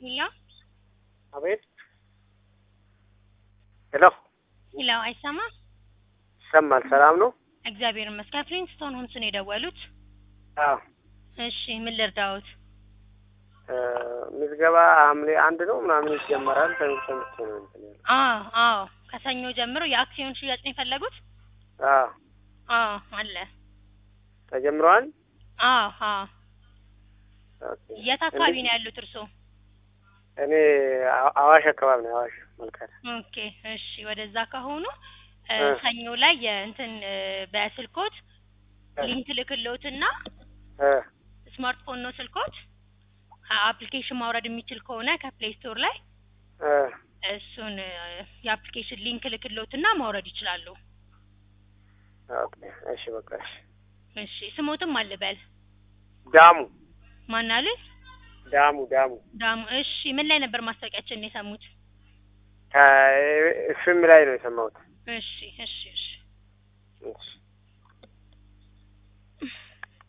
ሄሎ አቤት። ሄሎ ሄሎ፣ አይሰማም? ይሰማል። ሰላም ነው? እግዚአብሔር ይመስገን። ፍሊንስቶን ሆምስ ነው የደወሉት? አዎ። እሺ፣ ምን ልርዳዎት? እ ምዝገባ ሐምሌ አንድ ነው ምናምን ይጀመራል። ሰው ሰምቼ ነው እንትን ያለው። አዎ አዎ፣ ከሰኞ ጀምሮ የአክሲዮን ሽያጭ ነው የፈለጉት? አዎ አዎ አለ። ተጀምረዋል። አዎ አዎ። ኦኬ። የት አካባቢ እንዴት- ነው ያሉት እርስዎ? እኔ አዋ- አዋሽ አካባቢ ነው። አዋሽ መልካዳ። ኦኬ እሺ፣ ወደዛ ከሆኑ እ እ። ሰኞ ላይ የእንትን እ በስልኮት እ። ሊንክ ልክልዎትና እ ስማርትፎን ነው ስልኮት አፕሊኬሽን ማውረድ የሚችል ከሆነ ከፕሌይ ስቶር ላይ እ እሱን እ የአፕሊኬሽን ሊንክ ልክልዎትና ማውረድ ይችላሉ። ኦኬ። እሺ በቃ እሺ። እሺ ስሞትም አልበል ዳሙ ማን አሉኝ? ዳሙ ዳሙ ዳሙ። እሺ ምን ላይ ነበር ማስታወቂያችን የሰሙት? ከኤፍኤም ላይ ነው የሰማሁት። እሺ እሺ እሺ እሺ